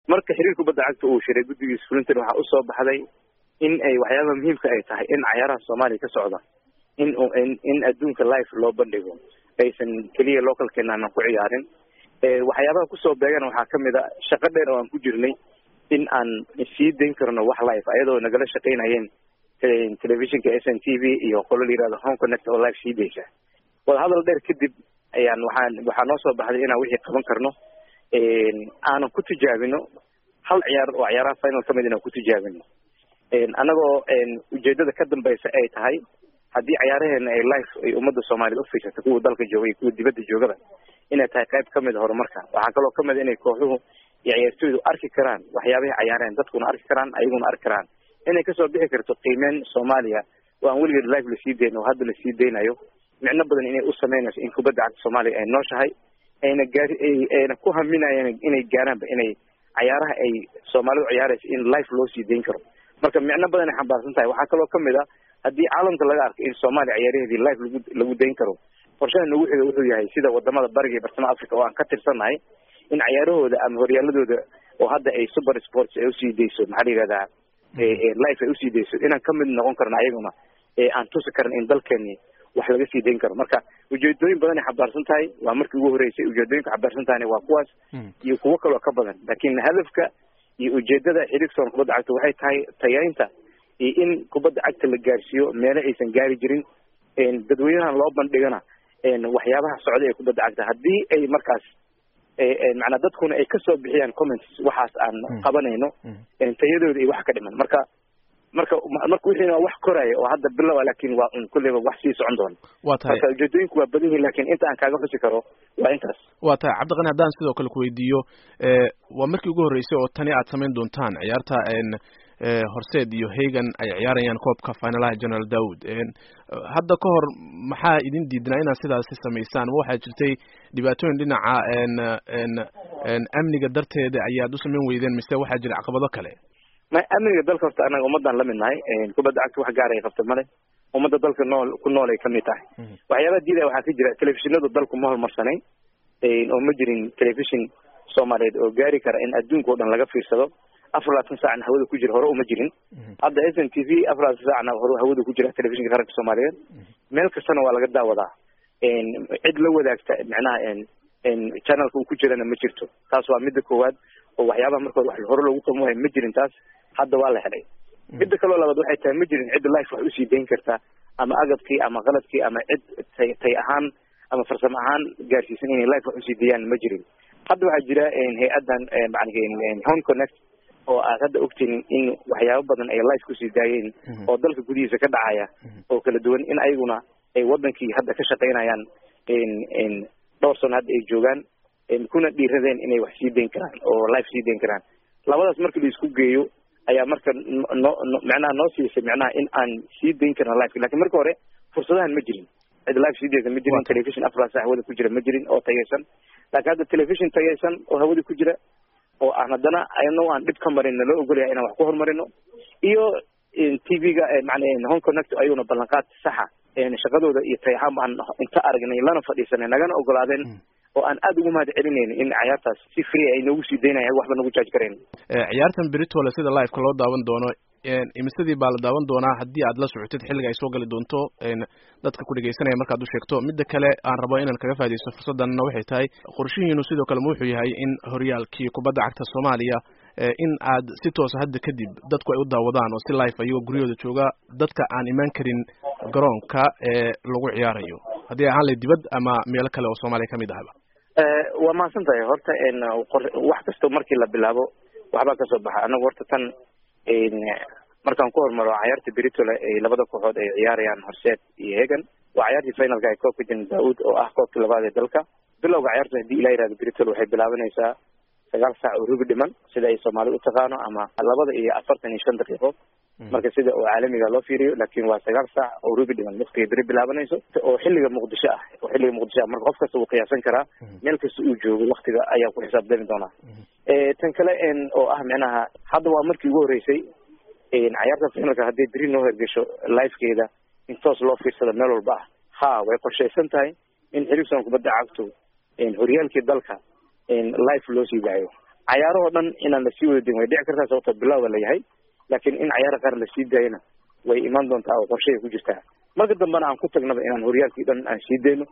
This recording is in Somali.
marka xiriirka kubadda cagta uu shiray guddigiisa fulintan waxaa usoo baxday in ay waxyaabaha muhiimka ay tahay in cayaaraha soomaaliya ka socda in in adduunka life loo bandhigo aysan keliya localkeena aanan ku ciyaarin waxyaabaha kusoo beegana waxaa kamid a shaqo dheer oo aan ku jirnay in aan sii dayn karno wax life ayadoo nagala shaqaynayeen telefishinka s n t v iyo qolo la yirahdo home connect oo life sii daysa wadahadal dheer kadib ayaan waxaan waxaa noo soo baxday inaan wixii qaban karno aanan ku tijaabino hal ciyaar oo ciyaaraha final kamid inaan ku tijaabino annagoo ujeedada ka dambeysa ay tahay haddii cayaaraheena ay life ay ummadda soomaaliyed ufiirsato kuwa dalka jooga iyo kuwa dibadda joogaba inay tahay qayb kamid a horumarka waxaa kaloo kamid a inay kooxuhu iyo ciyaartooydu arki karaan waxyaabahay cayaareen dadkuna arki karaan ayaguna arki karaan inay kasoo bixi karto qiimeyn soomaaliya oo aan weligeed life lasii dayn oo hadda lasii daynayo micno badan inay u sameynayso in kubadda cagta soomaaliya ay nooshahay ayna gaari ayna ku haminayeen inay gaaraanba inay cayaaraha ay soomaalidu ciyaarayso in life loo sii dayn karo marka micno badan ay xambaarsan tahay waxaa kaloo kamid a haddii caalamka laga arko in soomaaliya ciyaaraheedii life lagu lagu dayn karo qorshaha nagu xiga wuxuu yahay sida wadamada bariga iyo bartamaha africa oo aan ka tirsannahay in cayaarahooda ama horyaaladooda oo hadda ay super sports ay usii dayso maxaa la yihahdaa life ay usii dayso inaan kamid noqon karno ayaguna aan tusi karan in dalkeeni wax laga sii dayn karo marka ujeedooyin badan ay xambaarsan tahay waa markii ugu horeysay ujeedooyinka xambaarsan tahayna waa kuwaas iyo kuwo kaloo ka badan laakiin hadafka iyo ujeedada xiriirka kubadda cagta waxay tahay tayaynta iyo in kubadda cagta la gaarsiiyo meelo aysan gaari jirin dadweynahan loo bandhigana waxyaabaha socda ee kubadda cagta haddii ay markaas macnaa dadkuna ay kasoo bixiyaan comments waxaas aan qabanayno tayadooda iyo wax ka dhiman marka marka marka wixiina waa wax koraya oo hadda bilowa laakin waa un kulleyba wax sii socon doona waa tahay marka ujeedooyinku waa badan yihin lakin inta aan kaaga xusi karo waa intaas waa tahay cabdiqani haddaan sidoo kale kuweydiiyo waa markii ugu horreysay oo tani aad samayn doontaan ciyaarta horseed iyo hagan ay ciyaarayaan koobka finalaha general dawood hadda ka hor maxaa idin diidnaa inaad sidaasi samaysaan ma waxaa jirtay dhibaatooyin dhinaca amniga darteeda ayaad u samayn weydeen mise waxaa jira caqabado kale ma amniga dalka horta anaga ummadaan lamid nahay kubadda cagta wax gaar ay qabta male ummadda dalka nool ku nool ay kamid tahay waxyaabaha diidaya waxaa ka jira telefishinadu dalku ma horumarsanayn oo ma jirin telefishin soomaaliyeed oo gaari kara in adduunka o dhan laga fiirsado afar labaatan saacna hawada ku jira hore uma jirin hadda s n t v afar labaatan saacna hore hawada ku jira telefishinka qaranka soomaaliyeed meel kastana waa laga daawadaa cid la wadaagta macnaha channelka uu ku jirana ma jirto taas waa midda koowaad oo waxyaabaha markood wax hore loogu qaban waayo ma jirin taas hadda waa la helay midda kaloo labaad waxay tahay ma jirin cid life wax usii dayn karta ama agabkii ama qaladkii ama cid tay tay ahaan ama farsamo ahaan gaarsiisan inay life wax usii dayaan ma jirin hadda waxaa jira hay-addan home connect oo aad hadda ogtiin in waxyaabo badan ay life kusii daayeen oo dalka gudihiisa ka dhacaya oo kala duwan in ayaguna ay wadankii hadda ka shaqaynayaan dhowr sano hadda ay joogaan kuna dhiiradeen inay wax sii dayn karaan oo life sii dayn karaan labadaas markii la isku geeyo ayaa marka no no macnaha noo siisay macnaha in aan sii dayn karna lifeka lakin marka hore fursadahan ma jirin cid life sii daysa ma jirin telefishon afar sac hawada ku jira ma jirin oo tayaysan laakiin hadda telefishon tayaysan oo hawada ku jira oo aan haddana ayno aan dhib ka marin naloo ogolyahay inaan wax ku horumarino iyo t v-ga mana home connect ayaguna ballanqaad saxa shaqadooda iyo tay ahaan baan inta aragnay lana fadhiisanay nagana ogolaadeen oo aan aada ugu mahad celinayno in ciyaartaas si free ay noogu sii daynaya waxba nagu jaaji karayn ciyaartan beritole sida liveka loo daawan doono imisadii baa la daawan doonaa haddii aad la socotid xilliga ay soo gali doonto dadka ku dhegeysanaya markaad u sheegto midda kale aan rabo inaan kaga faa'idaysto fursaddanna waxay tahay qorshihiinu sidoo kale ma wuxuu yahay in horyaalkii kubadda cagta soomaaliya in aad si toosa hadda kadib dadku ay u daawadaan oo si life ayagoo guryahooda jooga dadka aan imaan karin garoonka ee lagu ciyaarayo haddii ahaan lay dibad ama meelo kale oo soomaaliya kamid ahaba waa mahadsan tahay horta wax kastoo markii la bilaabo waxbaa kasoo baxa anagu horta tan markaan ku hormaro cayaarta beritole ay labada kooxood ay ciyaarayaan horseed iyo hegan waa cayaartii finalka ay koobka jan daud oo ah koobkii labaad ee dalka bilowga cayaarta haddii ilaa yihahdo beritole waxay bilaabanaysaa sagaal saac oo rubi dhiman sida ay soomaalida u taqaano ama labada iyo afartan iyo shan daqiiqo marka sida oo caalamiga loo fiiriyo lakin waa sagaal saac oo rubi dhiman waqtigay beri bilaabanayso oo xilliga muqdisho ah oo xilliga muqdisho ah marka qof kasta wuu qiyaasan karaa meel kasta uu joogo waktiga ayaa ku xisaabtami doonaa tan kale oo ah micnaha hadda waa markii ugu horeysay cayaarta finalka hadday beri noo hergesho lifekeeda in toos loo fiirsado meel walba ah ha way qorshaysan tahay in xiriirsan kubadda cagto horyaalkii dalka life loo sii daayo cayaarahoo dhan inaan lasii wada din way dhici kartaa sababto bilowga la yahay laakiin in cayaara qaar lasii daayana way imaan doontaa oo qorshahay ku jirtaa marka dambena aan ku tagnaba inaan horyaalkii dhan aan sii dayno